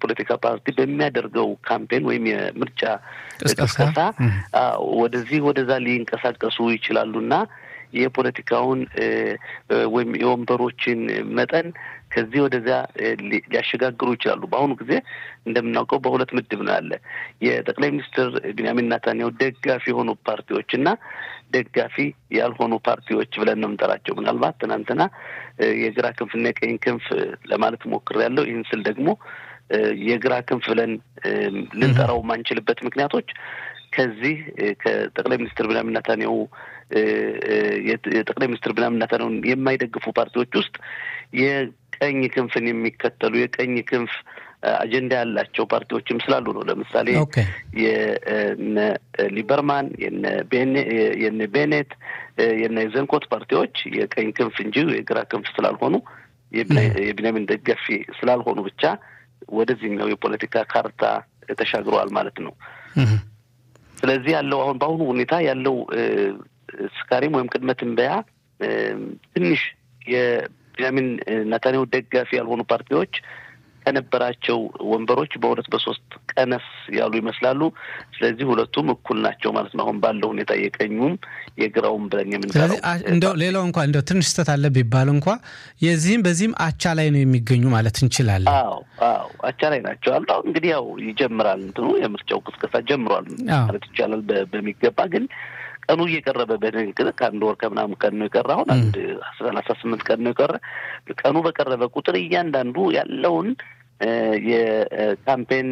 የፖለቲካ ፓርቲ በሚያደርገው ካምፔን ወይም የምርጫ ቅስቀሳ ወደዚህ ወደዛ ሊንቀሳቀሱ ይችላሉና የፖለቲካውን ወይም የወንበሮችን መጠን ከዚህ ወደዚያ ሊያሸጋግሩ ይችላሉ። በአሁኑ ጊዜ እንደምናውቀው በሁለት ምድብ ነው ያለ የጠቅላይ ሚኒስትር ቢንያሚን ናታንያሁ ደጋፊ የሆኑ ፓርቲዎች እና ደጋፊ ያልሆኑ ፓርቲዎች ብለን ነው የምንጠራቸው። ምናልባት ትናንትና የግራ ክንፍና የቀኝ ክንፍ ለማለት ሞክሬያለሁ። ይህን ስል ደግሞ የግራ ክንፍ ብለን ልንጠራው የማንችልበት ምክንያቶች ከዚህ ከጠቅላይ ሚኒስትር ቢንያሚን ናታንያሁ የጠቅላይ ሚኒስትር ቢንያሚን ናታንያሁን የማይደግፉ ፓርቲዎች ውስጥ የቀኝ ክንፍን የሚከተሉ የቀኝ ክንፍ አጀንዳ ያላቸው ፓርቲዎችም ስላሉ ነው። ለምሳሌ የነ ሊበርማን፣ የነ ቤኔት፣ የነ የዘንኮት ፓርቲዎች የቀኝ ክንፍ እንጂ የግራ ክንፍ ስላልሆኑ የቢንያሚን ደጋፊ ስላልሆኑ ብቻ ወደዚህኛው የፖለቲካ ካርታ ተሻግረዋል ማለት ነው። ስለዚህ ያለው አሁን በአሁኑ ሁኔታ ያለው ስካሪም ወይም ቅድመ ትንበያ ትንሽ የቢንያሚን ናታንያሁ ደጋፊ ያልሆኑ ፓርቲዎች ከነበራቸው ወንበሮች በሁለት በሶስት ቀነስ ያሉ ይመስላሉ። ስለዚህ ሁለቱም እኩል ናቸው ማለት ነው። አሁን ባለው ሁኔታ የቀኙም የግራውም ብለን የምንለው ስለዚህ እንደው ሌላው እንኳ እንደው ትንሽ ስህተት አለ ቢባል እንኳ የዚህም በዚህም አቻ ላይ ነው የሚገኙ ማለት እንችላለን። አዎ አዎ አቻ ላይ ናቸው አሉ። አሁን እንግዲህ ያው ይጀምራል እንትኑ የምርጫው ቅስቀሳ ጀምሯል ማለት ይቻላል በሚገባ ግን ቀኑ እየቀረበ በንግግር ከአንድ ወር ከምናምን ቀን ነው የቀረ። አሁን አንድ ሰላሳ ስምንት ቀን ነው የቀረ። ቀኑ በቀረበ ቁጥር እያንዳንዱ ያለውን የካምፔን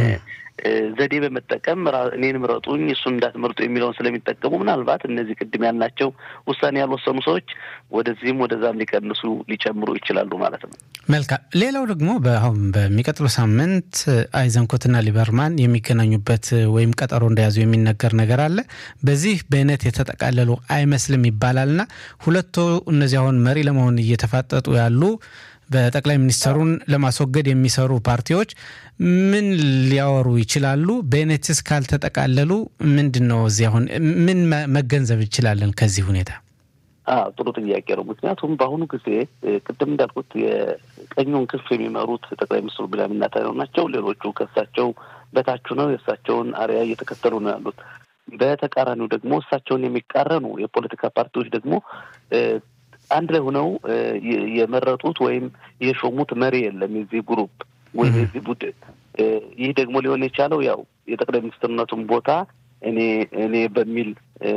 ዘዴ በመጠቀም እኔን ምረጡኝ እሱን እንዳትመርጡ የሚለውን ስለሚጠቀሙ ምናልባት እነዚህ ቅድም ያልናቸው ውሳኔ ያልወሰኑ ሰዎች ወደዚህም ወደዛም ሊቀንሱ ሊጨምሩ ይችላሉ ማለት ነው። መልካም። ሌላው ደግሞ አሁን በሚቀጥለው ሳምንት አይዘንኮትና ሊበርማን የሚገናኙበት ወይም ቀጠሮ እንደያዙ የሚነገር ነገር አለ። በዚህ በእነት የተጠቃለሉ አይመስልም ይባላልና ሁለቱ እነዚህ አሁን መሪ ለመሆን እየተፋጠጡ ያሉ በጠቅላይ ሚኒስትሩን ለማስወገድ የሚሰሩ ፓርቲዎች ምን ሊያወሩ ይችላሉ? ቤኔትስ ካልተጠቃለሉ ምንድን ነው እዚህ አሁን ምን መገንዘብ እንችላለን ከዚህ ሁኔታ? ጥሩ ጥያቄ ነው። ምክንያቱም በአሁኑ ጊዜ ቅድም እንዳልኩት የቀኙን ክንፍ የሚመሩት ጠቅላይ ሚኒስትሩ ቢንያሚን ኔታንያሁ ናቸው። ሌሎቹ ከእሳቸው በታች ነው የእሳቸውን አርያ እየተከተሉ ነው ያሉት። በተቃራኒው ደግሞ እሳቸውን የሚቃረኑ የፖለቲካ ፓርቲዎች ደግሞ አንድ ላይ ሆነው የመረጡት ወይም የሾሙት መሪ የለም የዚህ ግሩፕ ወይም የዚህ ቡድን። ይህ ደግሞ ሊሆን የቻለው ያው የጠቅላይ ሚኒስትርነቱን ቦታ እኔ እኔ በሚል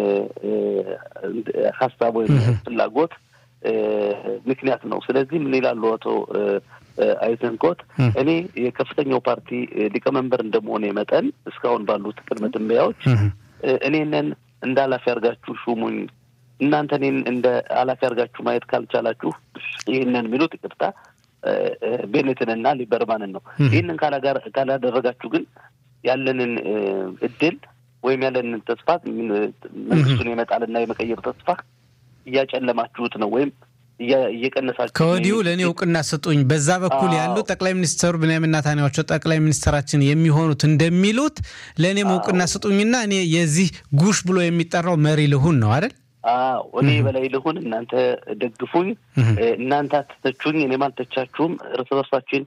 ሀሳብ ወይም ፍላጎት ምክንያት ነው። ስለዚህ ምን ይላሉ አቶ አይዘንኮት እኔ የከፍተኛው ፓርቲ ሊቀመንበር እንደመሆነ መጠን እስካሁን ባሉት ቅድመ ትንበያዎች እኔንን እንደ ኃላፊ አድርጋችሁ ሹሙኝ እናንተ እኔን እንደ ኃላፊ አድርጋችሁ ማየት ካልቻላችሁ ይህንን የሚሉት ይቅርታ ቤኔትንና ሊበርማንን ነው። ይህንን ካላደረጋችሁ ግን ያለንን እድል ወይም ያለንን ተስፋ መንግስቱን የመጣልና የመቀየር ተስፋ እያጨለማችሁት ነው ወይም እየቀነሳችሁ ከወዲሁ ለእኔ እውቅና ስጡኝ። በዛ በኩል ያሉ ጠቅላይ ሚኒስትሩ ብንያሚን ኔታንያሁ ጠቅላይ ሚኒስትራችን የሚሆኑት እንደሚሉት ለእኔም እውቅና ስጡኝና እኔ የዚህ ጉሽ ብሎ የሚጠራው መሪ ልሁን ነው አይደል? አዎ እኔ በላይ ልሁን፣ እናንተ ደግፉኝ፣ እናንተ አትተቹኝ፣ እኔም አልተቻችሁም። እርስ በርሳችን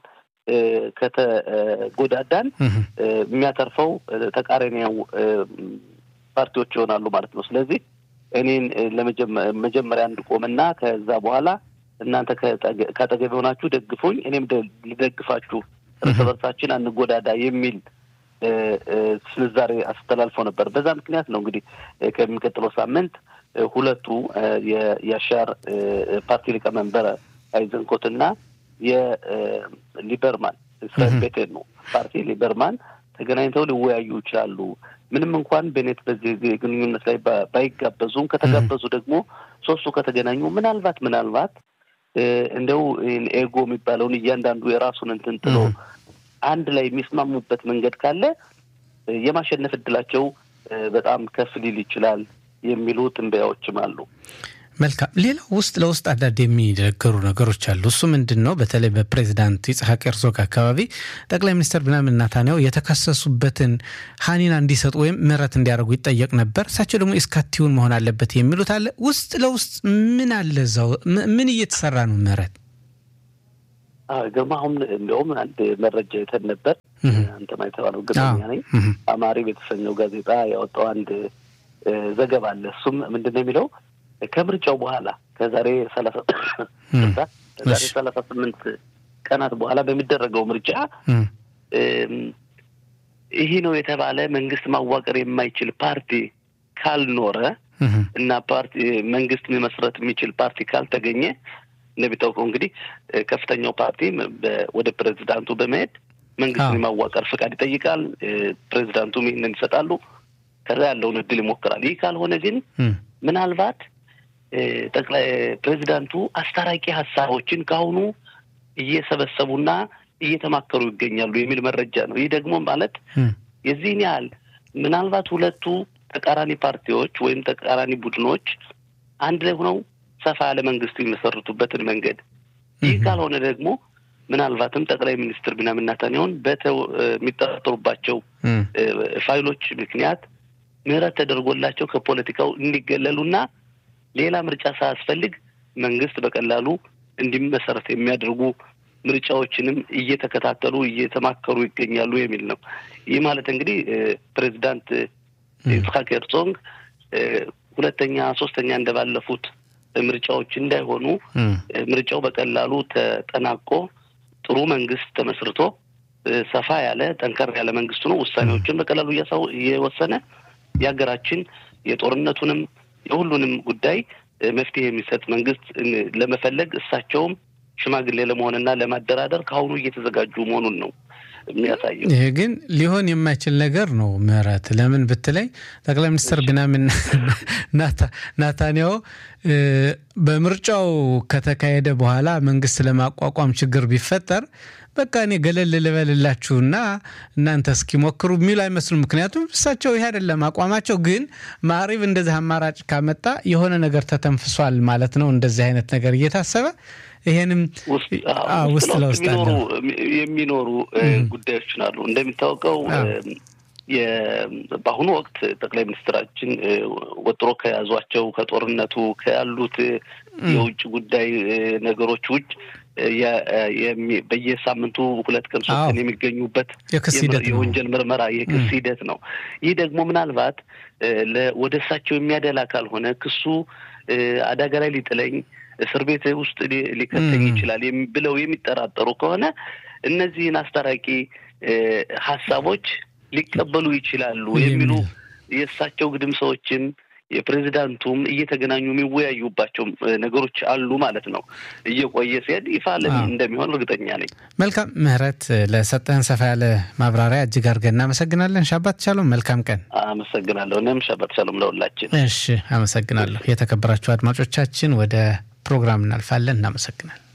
ከተጎዳዳን የሚያተርፈው ተቃራኒው ፓርቲዎች ይሆናሉ ማለት ነው። ስለዚህ እኔን ለመጀመሪያ እንድቆምና ከዛ በኋላ እናንተ ከአጠገብ የሆናችሁ ደግፉኝ፣ እኔም ልደግፋችሁ፣ እርስ በርሳችን አንጎዳዳ የሚል ስንዛሬ አስተላልፈው ነበር። በዛ ምክንያት ነው እንግዲህ ከሚቀጥለው ሳምንት ሁለቱ የያሻር ፓርቲ ሊቀመንበር አይዘንኮትና የሊበርማን እስራኤል ቤቴን ነው ፓርቲ ሊበርማን ተገናኝተው ሊወያዩ ይችላሉ። ምንም እንኳን ቤኔት በዚህ ግንኙነት ላይ ባይጋበዙም ከተጋበዙ ደግሞ ሶስቱ ከተገናኙ ምናልባት ምናልባት እንደው ኤጎ የሚባለውን እያንዳንዱ የራሱን እንትን ጥሎ አንድ ላይ የሚስማሙበት መንገድ ካለ የማሸነፍ እድላቸው በጣም ከፍ ሊል ይችላል የሚሉ ትንበያዎችም አሉ። መልካም። ሌላው ውስጥ ለውስጥ አንዳንድ የሚነገሩ ነገሮች አሉ። እሱ ምንድን ነው? በተለይ በፕሬዚዳንት ይስሐቅ ሄርዞግ አካባቢ ጠቅላይ ሚኒስትር ቢንያሚን ኔታንያሁ የተከሰሱበትን ሀኒና እንዲሰጡ ወይም ምህረት እንዲያደርጉ ይጠየቅ ነበር። እሳቸው ደግሞ እስካቲውን መሆን አለበት የሚሉት አለ። ውስጥ ለውስጥ ምን አለ እዛው ምን እየተሰራ ነው? ምህረት ግርማ አሁን እንዲያውም አንድ መረጃ የተን ነበር አንተ ማይተባለው እርግጠኛ ነኝ። አማሪ የተሰኘው ጋዜጣ ያወጣው አንድ ዘገባ አለ። እሱም ምንድን ነው የሚለው ከምርጫው በኋላ ከዛሬ ሰላሳ ከዛሬ ሰላሳ ስምንት ቀናት በኋላ በሚደረገው ምርጫ ይሄ ነው የተባለ መንግስት ማዋቀር የማይችል ፓርቲ ካልኖረ እና ፓርቲ መንግስት መመስረት የሚችል ፓርቲ ካልተገኘ እንደሚታወቀው እንግዲህ ከፍተኛው ፓርቲ ወደ ፕሬዚዳንቱ በመሄድ መንግስትን የማዋቀር ፍቃድ ይጠይቃል። ፕሬዚዳንቱም ይህንን ይሰጣሉ። ከዛ ያለውን እድል ይሞክራል። ይህ ካልሆነ ግን ምናልባት ጠቅላይ ፕሬዚዳንቱ አስታራቂ ሀሳቦችን ከአሁኑ እየሰበሰቡና እየተማከሩ ይገኛሉ የሚል መረጃ ነው። ይህ ደግሞ ማለት የዚህን ያህል ምናልባት ሁለቱ ተቃራኒ ፓርቲዎች ወይም ተቃራኒ ቡድኖች አንድ ላይ ሆነው ሰፋ ያለ መንግስት የሚመሰርቱበትን መንገድ ይህ ካልሆነ ደግሞ ምናልባትም ጠቅላይ ሚኒስትር ቢንያሚን ኔታንያሁን የሚጠረጠሩባቸው ፋይሎች ምክንያት ምህረት ተደርጎላቸው ከፖለቲካው እንዲገለሉና ሌላ ምርጫ ሳያስፈልግ መንግስት በቀላሉ እንዲመሰረት የሚያደርጉ ምርጫዎችንም እየተከታተሉ እየተማከሩ ይገኛሉ የሚል ነው። ይህ ማለት እንግዲህ ፕሬዚዳንት ይስሐቅ ሄርዞግ ሁለተኛ ሶስተኛ እንደባለፉት ምርጫዎች እንዳይሆኑ ምርጫው በቀላሉ ተጠናቆ ጥሩ መንግስት ተመስርቶ ሰፋ ያለ ጠንከር ያለ መንግስቱ ነው ውሳኔዎችን በቀላሉ እያሳው እየወሰነ የሀገራችን የጦርነቱንም የሁሉንም ጉዳይ መፍትሄ የሚሰጥ መንግስት ለመፈለግ እሳቸውም ሽማግሌ ለመሆንና ለማደራደር ከአሁኑ እየተዘጋጁ መሆኑን ነው የሚያሳየው። ይሄ ግን ሊሆን የማይችል ነገር ነው። ምህረት ለምን ብትለኝ ጠቅላይ ሚኒስትር ቢንያሚን ናታንያሁ በምርጫው ከተካሄደ በኋላ መንግስት ለማቋቋም ችግር ቢፈጠር በቃ እኔ ገለል ልበልላችሁና እናንተ እስኪሞክሩ የሚሉ አይመስሉም። ምክንያቱም እሳቸው ይህ አይደለም አቋማቸው። ግን ማዕሪብ እንደዚህ አማራጭ ካመጣ የሆነ ነገር ተተንፍሷል ማለት ነው። እንደዚህ አይነት ነገር እየታሰበ ይሄንም ውስጥ ለውስጥ የሚኖሩ ጉዳዮች አሉ። እንደሚታወቀው በአሁኑ ወቅት ጠቅላይ ሚኒስትራችን ወጥሮ ከያዟቸው ከጦርነቱ ከያሉት የውጭ ጉዳይ ነገሮች ውጭ በየሳምንቱ ሁለት ቀን ሶስት ቀን የሚገኙበት የወንጀል ምርመራ የክስ ሂደት ነው። ይህ ደግሞ ምናልባት ወደ እሳቸው የሚያደላ ካልሆነ ክሱ አደጋ ላይ ሊጥለኝ እስር ቤት ውስጥ ሊከተኝ ይችላል ብለው የሚጠራጠሩ ከሆነ እነዚህን አስታራቂ ሀሳቦች ሊቀበሉ ይችላሉ የሚሉ የእሳቸው ግድም ሰዎችም የፕሬዚዳንቱም እየተገናኙ የሚወያዩባቸው ነገሮች አሉ ማለት ነው። እየቆየ ሲሄድ ይፋ እንደሚሆን እርግጠኛ ነኝ። መልካም ምህረት፣ ለሰጠህን ሰፋ ያለ ማብራሪያ እጅግ አድርገን እናመሰግናለን። ሻባት ሻሎም፣ መልካም ቀን። አመሰግናለሁ። እኔም ሻባት ሻሎም ለሁላችን። እሺ፣ አመሰግናለሁ። የተከበራችሁ አድማጮቻችን ወደ ፕሮግራም እናልፋለን። እናመሰግናል